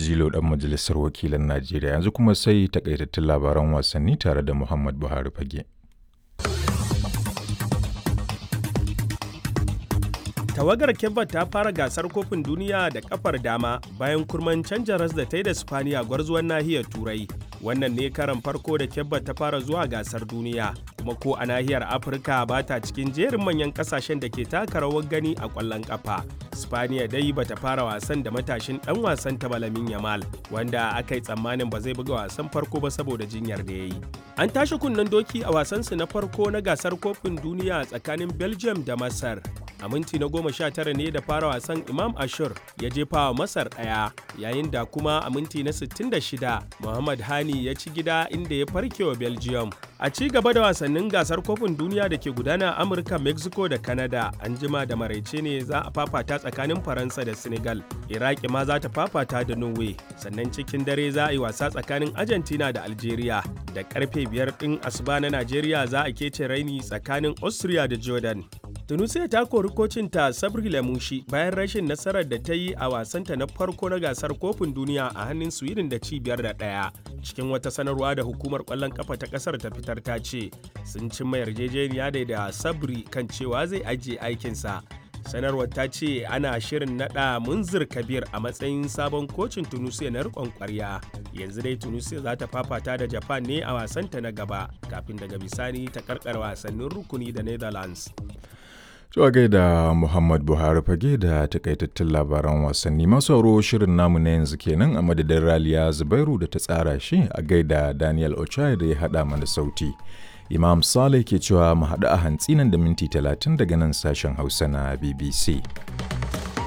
Jilo ɗan majalisar wakilan Najeriya yanzu kuma sai takaitattun labaran wasanni tare da Muhammad Buhari Fage. tawagar kebba ta fara gasar kofin duniya da kafar dama bayan kurman canja ras da ta yi da spaniya gwarzuwan nahiyar turai wannan ne karan farko da kebba ta fara zuwa gasar duniya kuma ko a nahiyar afirka ba ta cikin jerin manyan kasashen da ke taka rawar gani a kwallon kafa spaniya dai ba ta fara wasan da matashin dan wasan ta balamin yamal wanda aka yi tsammanin ba zai buga wasan farko ba saboda jinyar da ya yi an tashi kunnen doki a wasansu na farko na gasar kofin duniya tsakanin belgium da masar a minti na goma sha tara ne da fara wasan imam ashur ya jefa wa masar ɗaya yayin da kuma a minti na 66 muhammad hani ya ci gida inda ya farke wa belgium a ci gaba da wasannin gasar kofin duniya da ke gudana a amurka mexico da canada an jima da maraice ne za a fafata tsakanin faransa da senegal iraki ma za ta fafata da norway sannan cikin dare za a yi wasa tsakanin argentina da algeria da karfe biyar ɗin asuba na najeriya za a kece raini tsakanin austria da jordan tunisia ta kori kocinta sabri lamushi bayan rashin nasarar da ta yi a wasanta na farko na gasar kofin duniya a hannun sweden da cibiyar da ɗaya cikin wata sanarwa da hukumar kwallon kafa ta kasar ta fitar ta ce sun cimma yarjejeniya da da sabri kan cewa zai ajiye aikinsa sanarwar ta ce ana shirin nada munzir kabir a matsayin sabon kocin tunisia na rikon kwarya yanzu dai tunisia za ta fafata da japan ne a wasanta na gaba kafin daga bisani ta karkar wasannin rukuni da netherlands Zuwa gaida Muhammad Buhari fage da takaitattun labaran wasanni masu auro shirin namu na yanzu kenan a madadin Raliya Zubairu da ta tsara shi a gaida Daniel Ochai da ya haɗa mana sauti. Imam Saleh ke cewa mu haɗu a hantsi nan da minti talatin daga nan sashen Hausa na BBC.